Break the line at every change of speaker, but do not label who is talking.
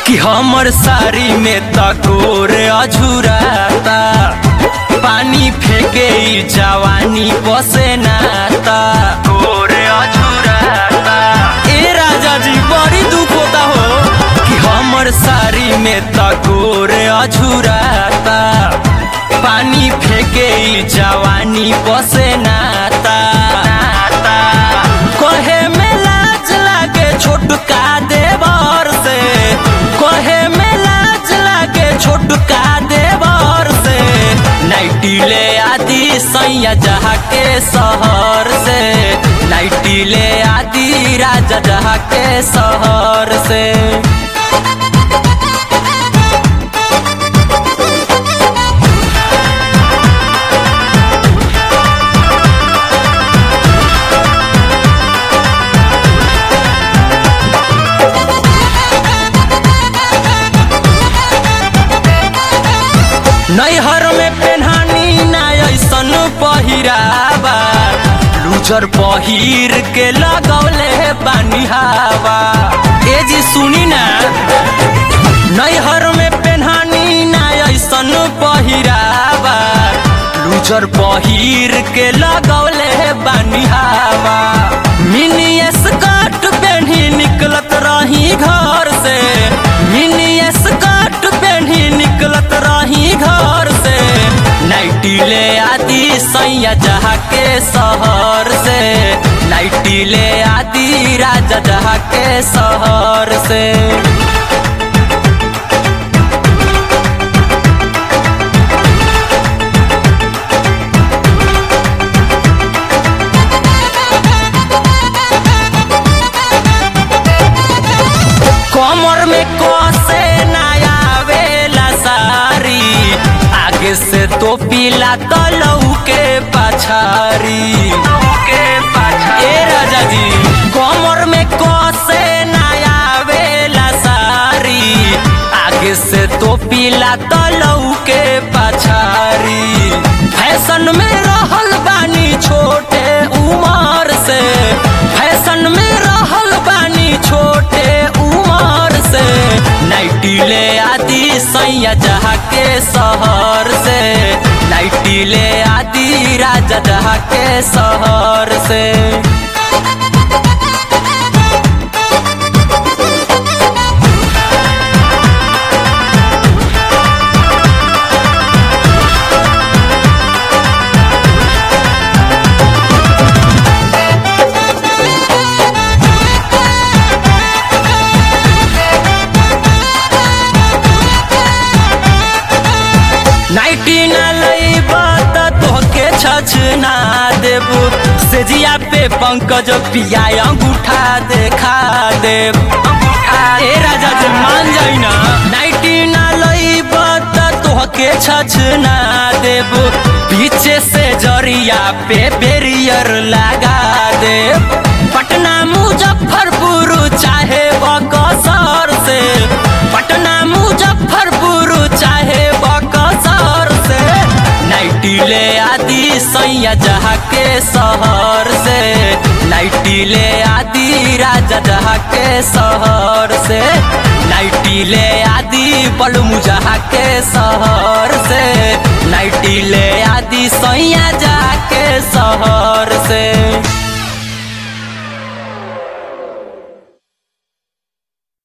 कि हमर साड़ी में तकोर अझुराता पानी फेंके ई जवानी बसे नाता कोर अझुराता ए राजा जी बड़ी दुख होता हो कि हमर साड़ी में तकोर अझुराता पानी फेंके ई जवानी बसे नाता नाता कहे में लाज लागे छोटका देवर से कहे में लाज लागे छोटका देवर से नाइटी ले आदि सैया जहा के शहर से नाइटी ले आदि राजा जहा के शहर से नैहर में पेन्हानी ना ऐसन पहिरावा लूजर पहिर के लगौले बानी हवा ए जी सुनी ना नैहर में पेन्हानी ना ऐसन पहिरावा लूजर पहिर के लगौले बानी हवा मिनी स्कर्ट पेन्ही निकलत रही घर से मिनी स्कर्ट पेन्ही निकलत रही घर से नाइटी ले आदि सैया जहा के शहर से नाइटी ले आदि राजा जहा के शहर से कमर में कसे नया वेला सारी आगे से तो पीला तलऊ के पछारी ए राजा जी कमर में कसे नया वेला सारी आगे से तो पीला तलऊ के पछारी फैशन में रहल बानी छोटे उमर से फैशन में रहल बानी छोटे उमर से नाइटी ले आदि सैया जहा के शहर से नाइटी ले आदि राजा जहा के शहर से नाइटी न लईबा त तोहके छछ ना देबू सेजिया पे पंकज पिया अंगूठा देखा देब ए राजा जी मान जाई ना नाइटी न लईबा त तोहके छछ ना देबू पीछे से जरिया पे बेरियर लगा देब पटना मुजफ्फरपुर चाहे बकसर से पटना मुजफ्फरपुर चाहे बकसर से नाइटी ले आदि सैया जहा के शहर से नाइटी ले आदि राजा जहा के शहर से नाइटी ले आदि बलमु जहा के शहर से नाइटी ले आदि सैया जहा के शहर से